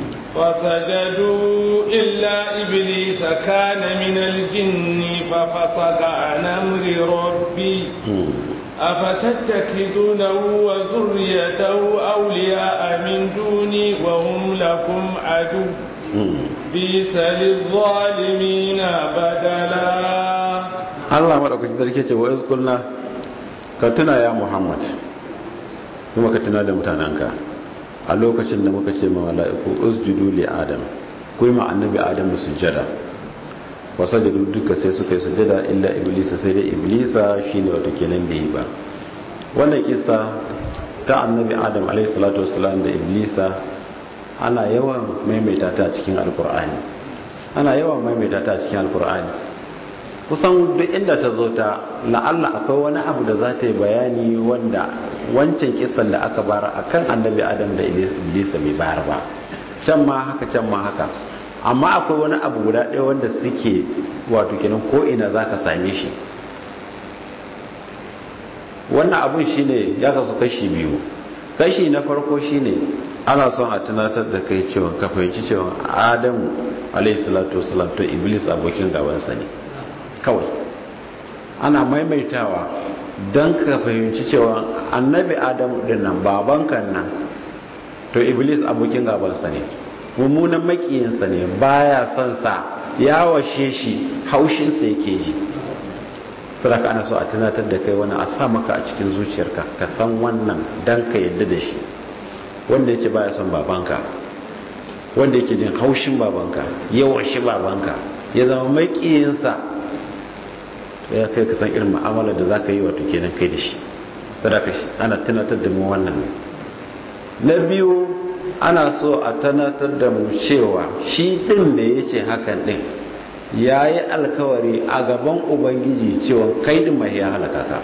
فسجدوا إلا إبليس كان من الجن ففسق عن أمر ربي أفتتخذونه وذريته أولياء من دوني وهم لكم عدو بئس للظالمين بدلا Allah maɗaukaki sarki ce wa iz kulna ka tuna ya Muhammad kuma ka tuna da mutanenka a lokacin da muka ce ma mala'iku usjudu li adam ku yi ma annabi adam sujjada wa sajadu duka sai suka yi sujjada illa iblisa sai dai iblisa shine wato kenan da yi ba wannan kisa ta annabi adam alaihi salatu wassalam da iblisa ana yawan maimaita ta cikin alkur'ani ana yawan maimaita ta cikin alkur'ani kusan duk inda ta zo ta la'alla akwai wani abu da za ta yi bayani wanda wancan kisan da aka bara a kan annabi adam da iblisa bai bayar ba can ma haka can ma haka amma akwai wani abu guda ɗaya wanda suke wato kenan ko ina za ka same shi wannan abun shine ya kasu kashi biyu kashi na farko shine ana son a tunatar da kai cewa ka fahimci cewa adamu alaihi salatu wasalam to iblis abokin gabansa ne kawai ana maimaitawa don ka fahimci cewa annabi adamu din nan babanka nan to iblis abokin gabansa ne mummunan makiyinsa ne baya son sa ya washe shi haushinsa yake ji sadaka ana so a tunatar da kai wani a sa maka a cikin zuciyarka ka san wannan don ka yadda da shi wanda yake baya son babanka wanda yake jin haushin babanka ya washe babanka ya zama makiyinsa ya kai ka san irin ma'amala da za ka yi wato kenan kai da shi sadaka ana tunatar da mu wannan na biyu ana so a tunatar da mu cewa shi din da ya ce hakan din ya yi alkawari a gaban ubangiji cewa kai din mai ya halaka ka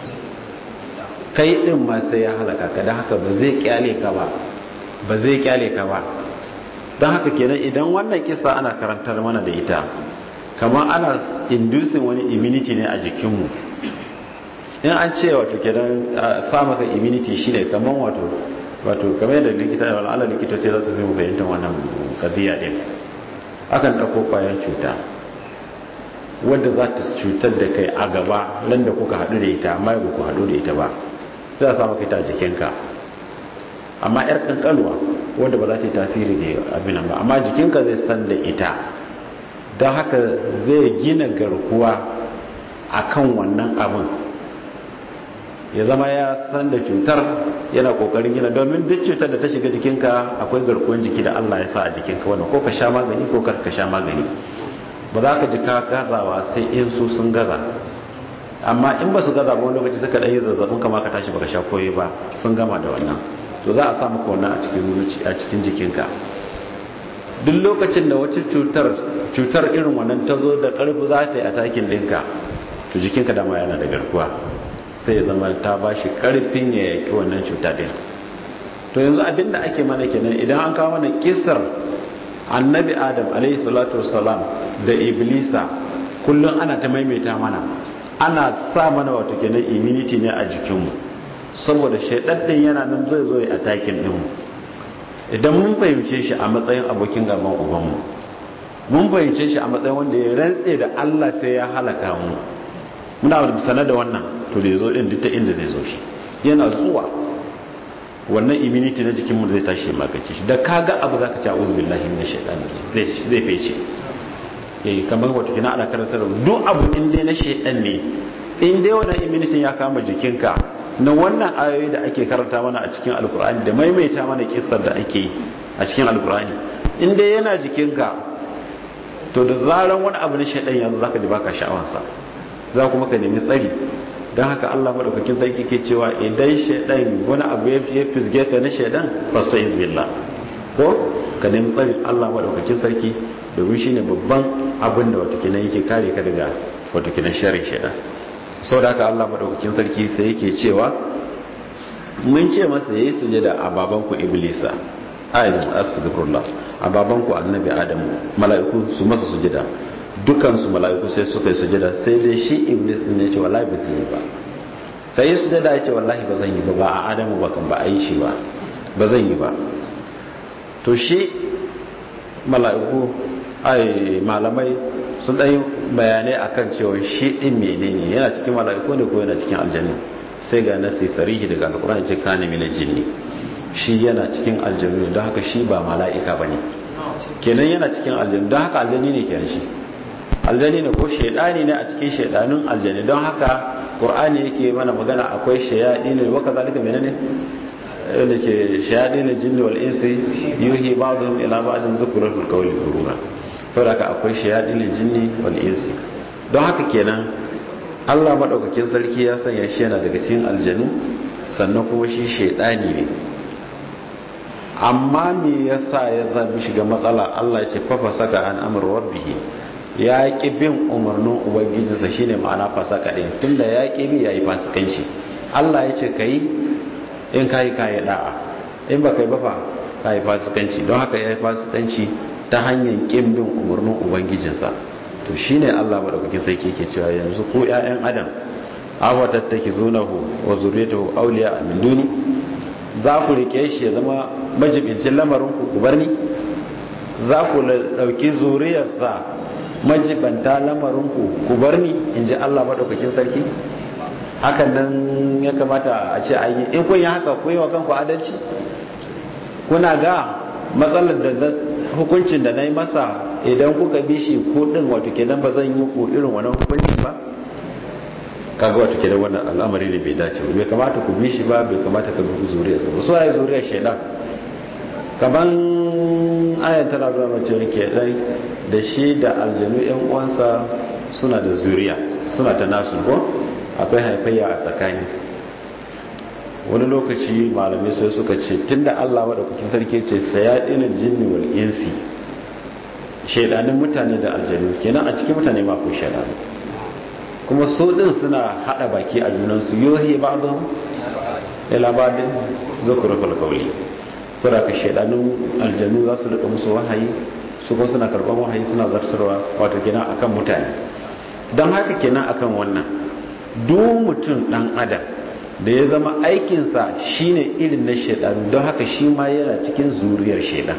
kai din ma sai ya halaka ka don haka ba zai kyale ka ba ba zai kyale ka ba don haka kenan idan wannan kisa ana karantar mana da ita kamar ana inducing wani immunity ne a jikinmu in an ce wato kenan sa maka immunity shine kamar wato wato kamar yadda likita da al'ala likitoci za su fi mu fahimtar wannan kadiya din akan ɗauko kwayan cuta wadda za ta cutar da kai a gaba nan da kuka haɗu da ita amma ba ku haɗu da ita ba sai a sa maka ita a jikinka amma yar kankanuwa wadda ba za ta yi tasiri da abin ba amma jikinka zai san da ita don haka zai gina garkuwa a kan wannan abin ya zama ya san da cutar yana kokarin gina domin duk cutar da ta shiga jikinka akwai garkuwan jiki da Allah ya sa a jikinka wannan ko ka sha magani ko kar ka sha magani ba za ka ji ka gazawa sai in su sun gaza amma in ba su gaza ba wani lokaci suka ɗaya zazzabin kama ka tashi baka sha koyi ba sun gama da wannan to za a sa maka wannan a cikin a cikin jikinka duk lokacin da wata cutar cutar irin wannan ta zo da ƙarfi za ta yi a takin ɗinka to jikinka dama yana da garkuwa sai ya zama ta ba shi ƙarfin ya yaki wannan cuta ɗin to yanzu abin da ake mana kenan idan an kawo mana kisar annabi adam alaihi salatu wasalam da iblisa kullum ana ta maimaita mana ana sa mana wato kenan immunity ne a jikinmu saboda shaidan din yana nan zai zo a takin dinmu idan mun fahimce shi a matsayin abokin gaban ubanmu mun fahimce shi a matsayin wanda ya rantse da Allah sai ya halaka mu muna sana da wannan to da zo din ta inda zai zo shi yana zuwa wannan immunity na jikin mu zai tashi magace shi da kaga abu zaka ci a'udhu billahi minash shaitani zai zai fece eh kamar wato kina ana karantar duk abu in dai na shaitan ne in dai wannan immunity ya kama jikinka na wannan ayoyi da ake karanta mana a cikin alkur'ani da maimaita mana kissar da ake yi a cikin alkur'ani in dai yana jikinka to da zaran wani abu na shaidan yanzu zaka ji baka sha'awarsa za kuma ka nemi tsari don haka Allah madaukakin sarki ke cewa idan shaidan wani abu ya fisge ka na shaidan fasta izbillah ko ka nemi tsari Allah madaukakin sarki domin shine babban abin da wato kenan yake kare ka daga wato kenan sharrin shaidan sau da haka Allah madaukakin sarki sai yake cewa mun ce masa yayi sujada a babanku iblisa ayin asibirullah a babanku annabi adamu mala'iku su masa sujada dukansu mala'iku sai suka yi sujada sai dai shi iblis din ya ce wallahi ba su yi ba ka yi sujada ya ce wallahi ba zan yi ba ba a adamu ba kan ba a yi shi ba ba zan yi ba to shi mala'iku ai malamai sun ɗan bayanai akan cewa shi ɗin menene yana cikin mala'iku ne ko yana cikin aljannu sai ga nasi sarihi daga alkur'ani ce kana mina jinni shi yana cikin aljannu don haka shi ba mala'ika ba ne kenan yana cikin aljannu don haka aljanni ne kenan shi aljanni ne ko shaidani ne a cikin shaidanun aljanni don haka qur'ani yake mana magana akwai shayadi ne waka zalika menene da ke shayadi ne jinni wal insi yuhi ba'dhum ila ba'dhin zukrul qawli gurura saboda haka akwai shayadi ne jinni wal insi don haka kenan Allah madaukakin sarki ya sanya shi yana daga cikin aljanu sannan kuma shi shaidani ne amma me yasa ya zabi shiga matsala Allah ya ce fafa saka an amr rabbihi ya ki bin umarnin ubangijinsa shine ma'ana fasaka din tunda ya ki bi yayi fasikanci Allah ya ce kai in kai kai da'a in ba kai ba fa kai fasikanci don haka yayi fasikanci ta hanyar kin bin umarnin ubangijinsa to shine Allah madaukakin sarki yake cewa yanzu ko ƴaƴan adam awa tattakizunahu wa zurriyatuhu awliya min duni za ku rike shi ya zama majibincin lamarin ku ku bar ni za ku dauki zuriyarsa majibanta lamarin ku ku bar ni in ji Allah madaukakin sarki hakan nan ya kamata a ce ayi in kun yi haka ku yi wa kanku adalci kuna ga matsalar da hukuncin da na yi masa idan kuka bi shi ko din wato kenan ba zan yi ku irin wannan hukunci ba kaga wato kenan wannan al'amari ne bai dace ba bai kamata ku bi shi ba bai kamata ka bi zuriyarsa ba so ai zuriyar shaidan kaman ayan tana nuna mace ke dai da shi da aljanu yan uwansa suna da zuriya suna ta nasu ko akwai haifayya a tsakani wani lokaci malamai sai suka ce tunda Allah madaukakin sarki ce sayadinul jinni wal insi shaidanin mutane da aljanu kenan a cikin mutane ma ko shaidanu kuma su din suna hada baki a junansu yohi ba'dhum ila ba'din zukrul qawli sura ka shaidanun aljanu za su rika musu wahayi su kuma suna karban wahayi suna zartarwa wato kenan akan mutane don haka kenan akan wannan duk mutum dan adam da ya zama aikinsa shine irin na shaidan don haka shi ma yana cikin zuriyar shaidan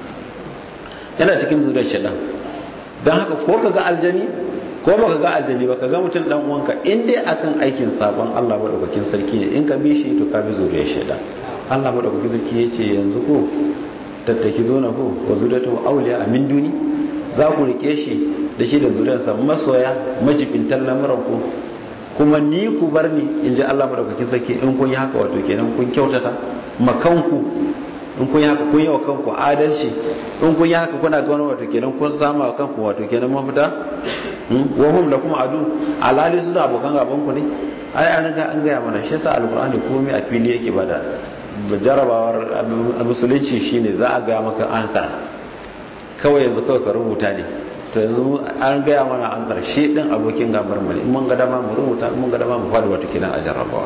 yana cikin zuriyar shaidan don haka ko ka ga aljani ko baka ga aljani ba ka ga mutum dan uwanka in dai akan aikin sabon Allah madaukakin sarki ne in ka bi shi to ka bi zuriyar shaidan Allah madaukakin sarki ya ce yanzu ko tattaki zo na ko wa zuriyatu awliya min duni za ku rike shi da shi da zuriyarsa masoya majibintan lamuran ku kuma ni ku bar ni in ji Allah madaukakin sarki in kun yi haka wato kenan kun kyautata makanku in kun yi haka kun yi wa kanku adalci in kun yi haka kuna ga wani wato kenan kun samu wa kanku wato kenan mafita wa hum da kuma adu alali su da abokan gaban ku ne ai an riga an gaya mana shi yasa alqur'ani komai a fili yake bada jarabawar musulunci shine za a ga maka ansar kawai yanzu kawai ka rubuta ne to yanzu an gaya mana ansar shi din abokin gabar mu in mun ga dama mu rubuta in mun ga dama mu fadi wato kenan a jarabawa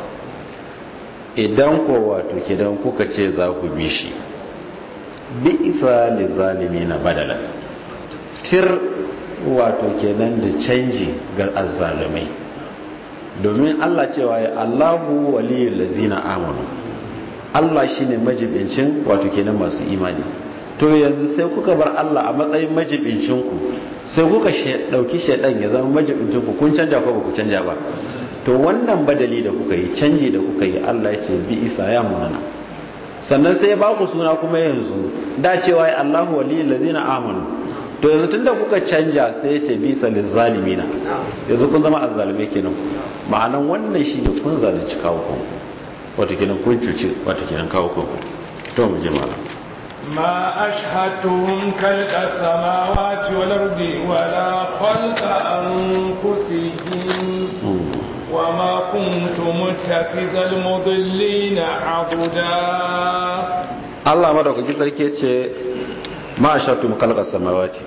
idan ko wato kenan kuka ce za ku bi shi bi isa na badala tir wato kenan da canji ga azzalumai domin Allah cewa ya Allahu waliyul lazina amanu Allah shine majibincin wato kenan masu imani to yanzu sai kuka bar Allah a matsayin majibincin ku sai kuka dauki shaidan ya zama majibincin ku kun canja ko ba ku canja ba to wannan badali da kuka yi canji da kuka yi Allah ya ce bi isa ya munana sannan sai ya ba ku suna kuma yanzu da cewa ya Allahu waliyul ladina amanu to yanzu tunda kuka canja sai ya ce bi salil zalimina yanzu kun zama azzalume kenan ma'anan wannan shine kun zalunci kawo kanku wato kenan kun cuci wato kenan kawo kanku to mu je malam ما أشهدتهم خلق السماوات والأرض ولا خلق أنفسهم وما كنت متخذ المضلين عضدا Allah madaukaki sarki ce ma ashatu mukalqa samawati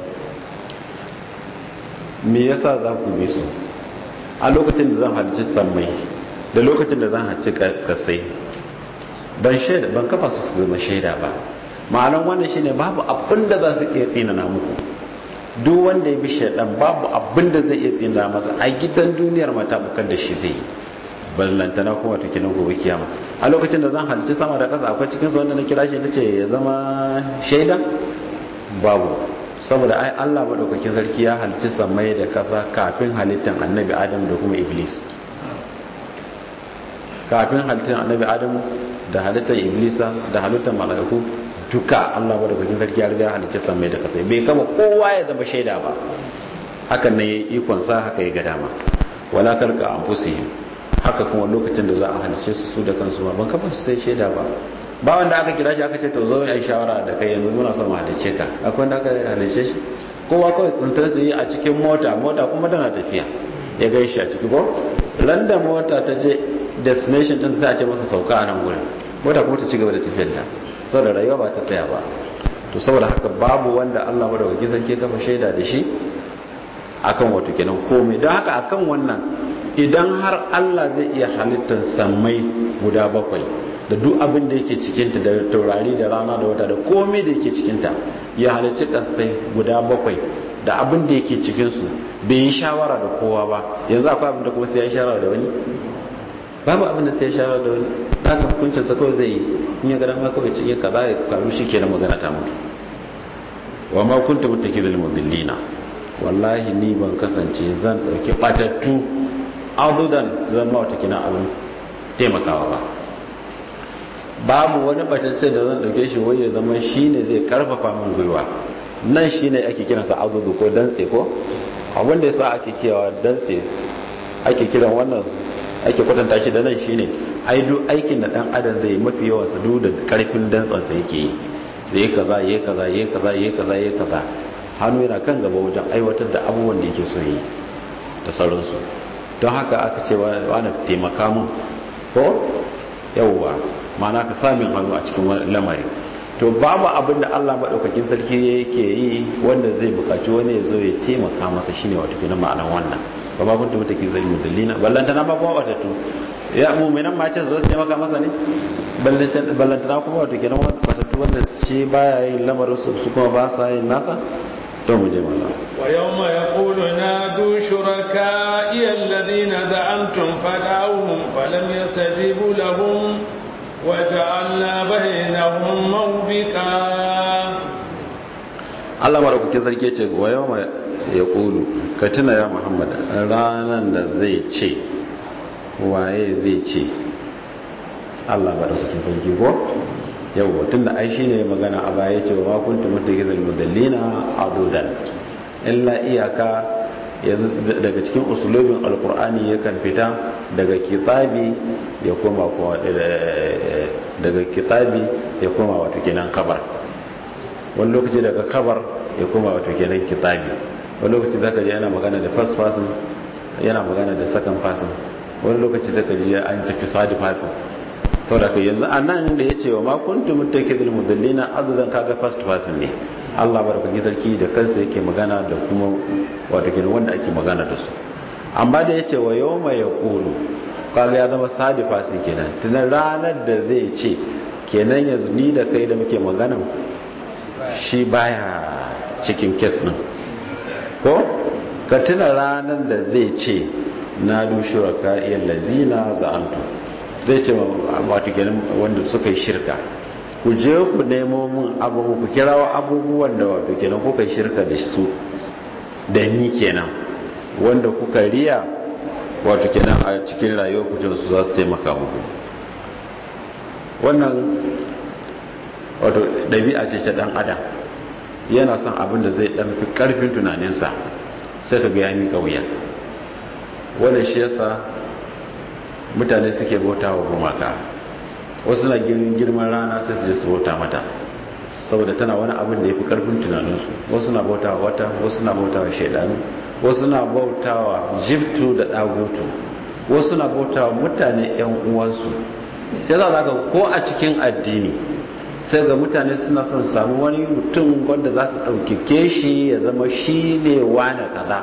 me yasa za ku bi su a lokacin da zan halicci sammai da lokacin da zan halicci kasai ban shaida ban kafa su su zama shaida ba ma'anan wannan shine babu abin da za su iya tsinana muku duk wanda ya bi shaidan babu abin da zai iya tsinana masa a gidan duniyar mata bukar da shi zai yi ballantana kuma ta kinan gobe kiyama a lokacin da zan halicci sama da ƙasa akwai cikin su wanda na kira shi nace ya zama shaida babu saboda ai Allah madaukakin sarki ya halicci samai da ƙasa kafin halittar annabi Adam da kuma Iblis kafin halittar annabi Adam da halittar Iblisa da halittar mala'iku duka Allah madaukakin sarki ya riga ya halicci samai da ƙasa bai kama kowa ya zama shaida ba hakan ne yayi ikon sa haka ya ga dama wala kalka anfusihim haka kuma lokacin da za a halice su su da kansu ba ban kafa su sai shaida ba ba wanda aka kira shi aka ce to zo yi shawara da kai yanzu muna son mu halice ka akwai wanda aka halice shi kowa kawai tsintar su yi a cikin mota mota kuma tana tafiya ya gai shi a ciki ko ran da mota ta je destination din sai a ce masa sauka a nan gurin mota kuma ta ci gaba da tafiyar ta saboda rayuwa ba ta tsaya ba to saboda haka babu wanda Allah madaukaki sarki kafa shaida da shi akan wato kenan komai don haka akan wannan idan har Allah zai iya halittar sammai guda bakwai da duk abin da yake cikinta da taurari da rana da wata da komai da yake cikinta ya halicci kasai guda bakwai da abin da yake cikinsu bai yi shawara da kowa ba yanzu akwai abin da kuma sai ya yi shawara da wani babu abin da sai ya shawara da wani haka hukuncin sa kawai zai yi in ya gada ma kawai cikin kaza ya karu shi kenan magana ta mutu wa ma kunta mutakidul mudillina wallahi ni ban kasance zan dauki batattu adudan zama wata kina abin taimakawa ba babu wani batacce da zan dauke shi wai ya zama shine zai karfafa min gwiwa nan shine ake kiransa adudu ko dantse ko abin da yasa ake cewa dantse ake kiran wannan ake kwatanta shi da nan shine ai duk aikin da dan adam zai mafi yawan sa duk da karfin dantsan sa yake yi zai kaza yayi kaza yayi kaza yayi kaza yayi kaza hannu yana kan gaba wajen aiwatar da abubuwan da yake so yi da sauransu don haka aka ce wani taimaka mun ko yauwa mana ka samin hannu a cikin wani lamari to babu abin da Allah maɗaukakin sarki yake yi wanda zai bukaci wani ya zo ya taimaka masa shine wato kenan ma'anar wannan ba ma kun tabbata kin zalimi dallina ballantana ma kuma watattu ya mu'minan ma ce zo su taimaka masa ne ballantana kuma wato kenan watattu wanda shi baya yin lamarin su su kuma ba sa yin nasa to mu je mana ويوم يقول نادوا شركائي الذين زعمتم فدعوهم فلم يستجيبوا لهم وجعلنا بينهم موبقا Allah maraukakin sarki ce wa yau ya kulu ka tuna ya Muhammad ranar da zai ce waye zai ce Allah maraukakin sarki ko yau tun da ai shine magana a baya ce wa kuntum mutagizal mudallina adudan illa iyaka yanzu daga cikin usulobin alkur'ani yakan fita daga kitabi ya koma daga kitabi ya koma wato kenan kabar wani lokaci daga kabar ya koma wato kenan kitabi wani lokaci zaka ji yana magana da first person yana magana da second person wani lokaci zaka ji an tafi third person saboda kai yanzu a nan da ya ce wa ma kuntum muttakidul mudallina azudan kaga first person ne Allah barkaki sarki da kansa yake magana da kuma wato kenan wanda ake magana da su amma da yace wa yawma yaqulu kaga ya zama sadi fasi kenan tunan ranar da zai ce kenan yanzu ni da kai da muke magana shi baya cikin kes din ko ka tuna ranar da zai ce na dushura ka iya lazina za'antu zai ce wato kenan wanda suka yi shirka ku je ku nemo mun abubuwa ku kirawo abubuwan da wato kenan kuka yi shirka da su da ni kenan wanda kuka riya wato kenan a cikin rayuwar ku su za su taimaka muku wannan wato ɗabi'a ce ta ɗan adam yana son abin da zai ɗan fi ƙarfin tunaninsa sai ka ga ya miƙa wuya wannan shi yasa mutane suke bauta wa gumaka wasu na girman rana sai su je su bauta mata saboda tana wani abin da ya fi ƙarfin tunaninsu wasu na bauta wa wata wasu na bauta wa shaidanu wasu na bauta wa jiftu da ɗagutu wasu na bauta wa mutane 'yan uwansu ya za ka ko a cikin addini sai ga mutane suna son samu wani mutum wanda za su ɗaukike shi ya zama shi ne wane kaza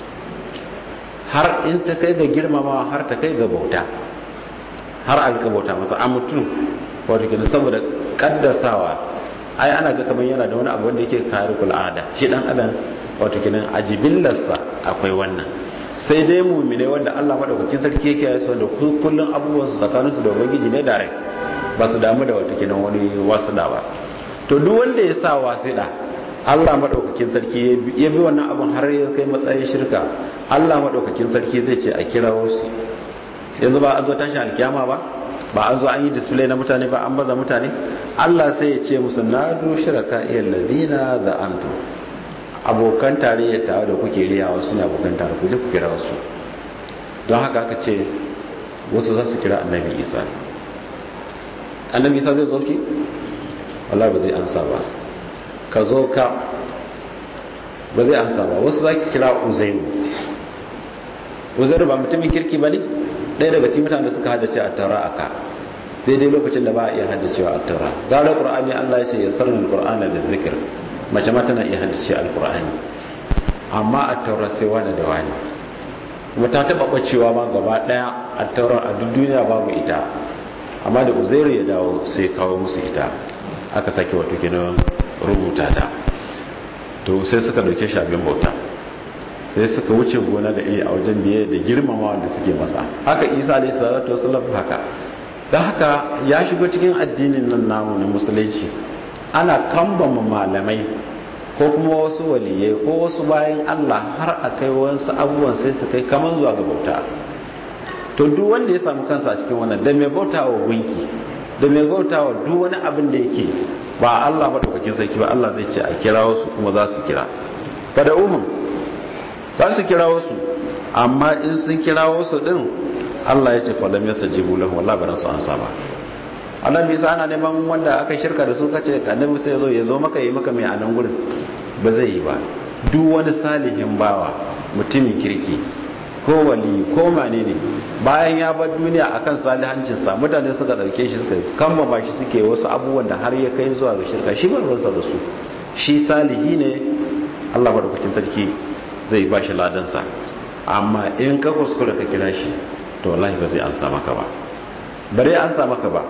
har in ta kai ga girmamawa har ta kai ga bauta har alka bauta masa a mutum wato kenan saboda kaddasawa ai ana ga kamar yana da wani abu wanda yake kare al'ada shi dan adam wato kenan a jibillarsa akwai wannan sai dai mumine wanda Allah madaukakin sarki yake yi da kullun abubuwan su tsakaninsu da ubangiji ne da rai ba su damu da wata kinan wani wasuɗa ba to duk wanda ya sa wasuɗa Allah maɗaukakin sarki ya bi wannan abin har ya kai matsayin shirka Allah maɗaukakin sarki zai ce a kira wasu yanzu ba an zo tashin alkiyama ba ba an zo an yi display na mutane ba an baza mutane Allah sai ya ce musu na du shiraka iya ladina da antu abokan tarayya tawa da kuke riyawa suna abokan tare ku je ku kira wasu don haka aka ce wasu za su kira annabi isa annabi isa zai zo shi wallahi ba zai ansa ba ka zo ka ba zai ansa ba wasu zaki kira uzairu uzairu ba mutumin kirki ba ne ɗaya daga cikin mutane da suka haddace a taura aka daidai lokacin da ba a iya haddacewa a taura gara qur'ani Allah ya ce ya sarni qur'ana da zikir mace ma tana iya haddace alqur'ani amma a taura sai wani da wani kuma ta taba bacewa ma gaba daya a taura a duk duniya babu ita amma da uzairu ya dawo sai kawo musu ita aka sake wato kenan rubuta ta to sai suka dauke shi abin bauta sai suka wuce gona da iri a wajen biye da girmama wanda suke masa haka isa alayhi salatu wasallam haka don haka ya shigo cikin addinin nan namu na musulunci ana kambama malamai ko kuma wasu waliyai ko wasu bayan Allah har a kai wasu abubuwan sai su kai kamar zuwa ga bauta to duk wanda ya samu kansa a cikin wannan da mai bauta wa gunki da mai bauta wa duk wani abin da yake ba Allah madaukakin sarki ba Allah zai ce a kira wasu kuma za su kira kada uhum za su kira wasu amma in sun kira wasu din Allah ya ce falam yasajibu lahu wallahi ba su ansa ba annabi sa ana neman wanda aka shirka da su kace annabi sai zo ya zo maka yi maka mai anan gurin ba zai yi ba duk wani salihin bawa mutumin kirki ko wali ko mane ne bayan ya bar duniya akan salihancinsa mutane suka dauke shi suka kamba ba shi suke wasu abubuwan da har ya kai zuwa ga shirka shi ba ruwansa da su shi salihi ne Allah madaukakin sarki zai ba shi ladansa amma in ka kuskura ka kira shi to wallahi ba zai ansa maka ba bare ansa maka ba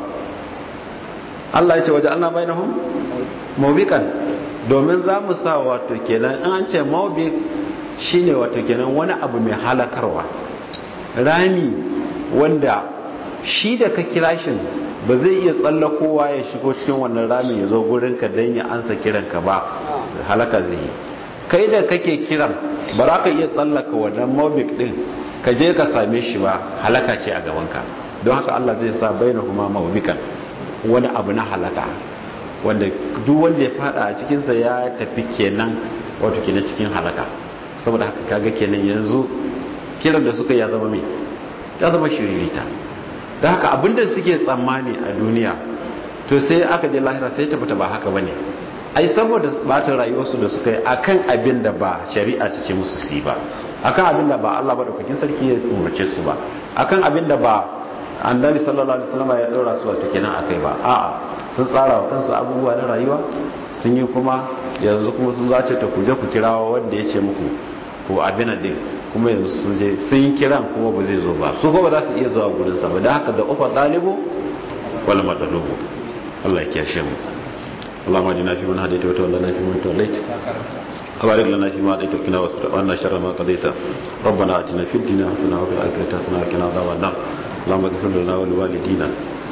Allah ya ce waje Allah bainahum mawbikan domin za mu sa wato kenan in an ce mawbik shine wato kenan wani abu mai halakarwa rami wanda shi da ka kira shi ba zai iya tsallakowa ya shigo cikin wannan ramin ya zo gurin ka don ya ansa kiranka ba halaka zai yi kai da kake kiran ba za ka iya tsallaka wannan mawbik din ka je ka same shi ba halaka ce a gabanka don haka Allah zai sa baina kuma mawbikan wani abu na halaka wanda duk wanda ya fada a cikinsa ya tafi kenan wato kenan cikin halaka saboda haka kaga kenan yanzu kiran da suka ya zama mai ya zama shiririta da haka abinda suke tsammani a duniya to sai aka je lahira sai ta fita ba haka bane ai saboda bata rayuwarsu da suka yi akan abin da ba shari'a ta ce musu su ba akan abin da ba Allah ba daukakin sarki ya umarce su ba akan abin da ba annabi sallallahu alaihi wasallam ya dora su wata kenan akai ba a'a sun tsara wa kansu abubuwa na rayuwa sun yi kuma yanzu kuma sun zace ta kuje ku kirawa wanda ya ce muku ko abin din kuma yanzu sun je sun yi kiran kuma ba zai zo ba su kuma ba za su iya zuwa gurin sa ba dan haka da ufa dalibu wal madalubu Allah ya kiyashe mu اللهم اجعلنا في من هديت وتولنا في من توليت وبارك لنا فيما اعطيت وقنا واصرف عنا شر ما قضيت ربنا اتنا في الدنيا حسنه وفي الاخره حسنه وقنا عذاب النار اللهم اغفر لنا ولوالدينا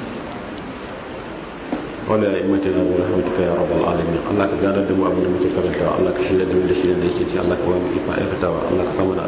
wala ya imata na bi rahmatika ya rabbal alamin Allah ka gane da mu abin da muke karantawa Allah ka shirya da mu da shirya da yake ci Allah ka ba mu ifa aikatawa Allah ka samu da